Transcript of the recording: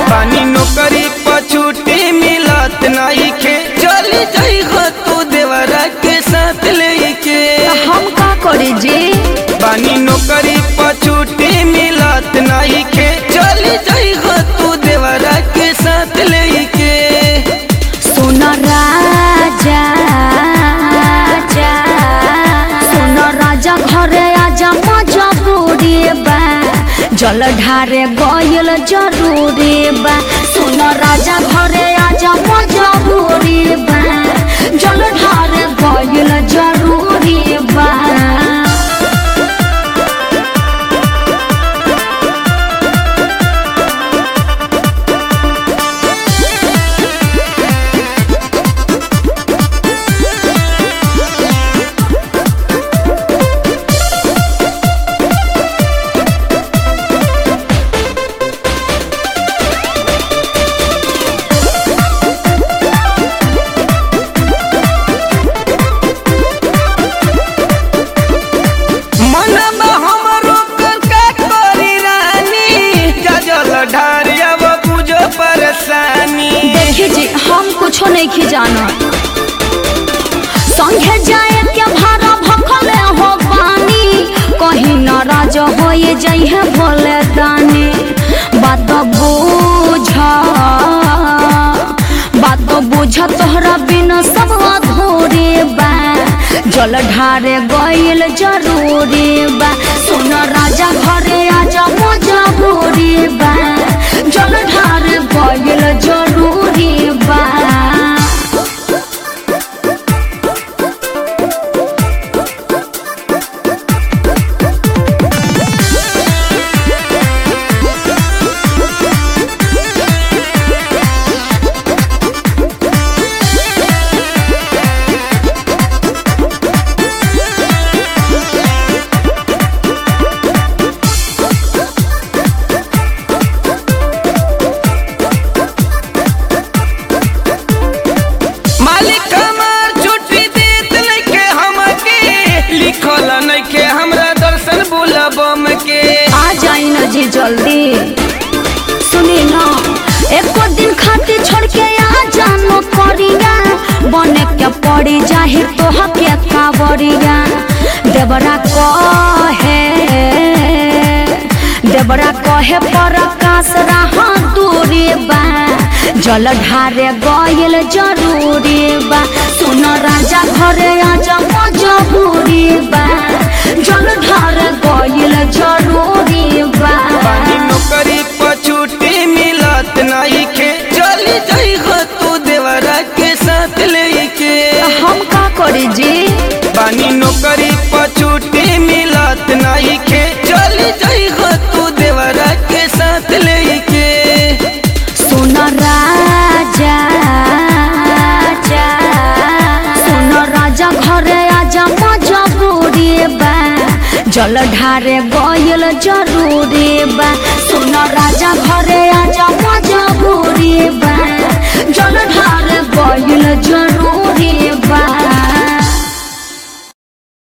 पानी नौकरी पर छुट्टी मिलत नहीं खे चली जाई हो तू देवरा के साथ लेके हम का करी जी पानी नौकरी पर छुट्टी मिलत नहीं खे चली जाई हो तू देवरा के साथ लेके सुन राजा जा सुन राजा घरे आजा मजबूरी बा जल ढारे गयल जरूरी बा सुन राजा घरे आजा मजबूरी बा जल ढारे गयल जरूरी बा मनवा हमरो का करी रानी गजल ढारिया वो बुझो परेशानी देखी जी हम कुछो नहीं की जाना संगे जाए के भाड़ा भखले हो पानी कहीं नाराज हो ये जइहे भोले दानी बात बुझ बात बुझ तोहरा बिना सब अधूरे बा जल ढारे गइल जरूरी बा सुन राजा घरे आजा मजबूरी बा जल ढारे गइल जरूरी बा मालिक हमार छुट्टी देत लेके हमके लिखल नइखे हमरा दर्शन बुलबम के आ जाई न जी जल्दी सुनी न एको दिन खातिर छोड़ के आ जानो करिया बने के पड़ी जाहि तोह के कावरिया देवरा कहे देवरा कहे पर आकाश रहा दूरी बा जल ढारे गयल जरूरी बा सुन राजा घरे आजा मजबूरी बा जल ढारे गयल जरूरी बा पानी नौकरी पर छुट्टी मिलत नइखे चली जाई हो तू देवरा के साथ लेके हम का करी जी पानी नौकरी पर छुट्टी मिलत नइखे चली जाई हो तू देवरा के साथ लेके सुन राजा जा सुन राजा घरे आजा मजबूरी बा जल ढारे गयल जरूरी बा सुन राजा घरे